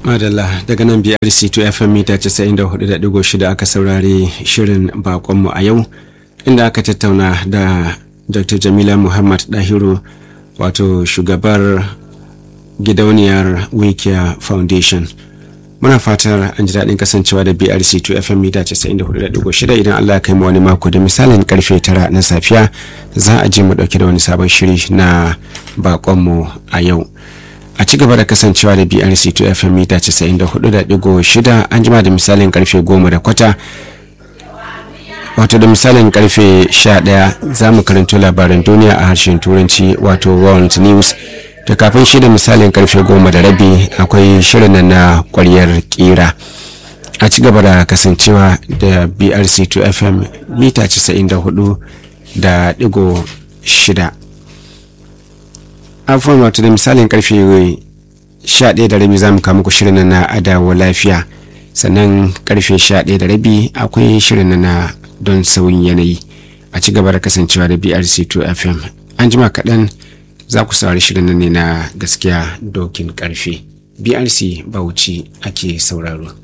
madalla daga nan brc 2 fm mita 94.6 aka saurari shirin bakonmu a yau inda aka tattauna da dr jamila muhammad dahiru wato shugabar gidauniyar wikia foundation muna fatar an ji daɗin kasancewa da brc 2 fm mita 94.6 idan allah kai mu wani mako da misalin karfe 9 na safiya za a je mu ɗauke da wani sabon shiri na bakonmu a yau a ci gaba da kasancewa da brc 2 fm mita 94.6 an jima da misalin karfe 10 da kwata wato da misalin karfe 11 za mu karanto labaran duniya a harshen turanci wato world news da kafin shi da misalin karfe 10 da rabi akwai shirin na kwaryar kira a ci gaba da kasancewa da brc 2 fm mita 94 da digo shida afuwan wato da misalin karfe 11 da rabi za mu kama ku shirin na adawa lafiya sannan karfe 11 da rabi akwai shirin na don sauyin yanayi a ci gaba da kasancewa da brc 2 fm an jima kaɗan za ku saurari shirin ne na gaskiya dokin karfe brc bauchi ake sauraro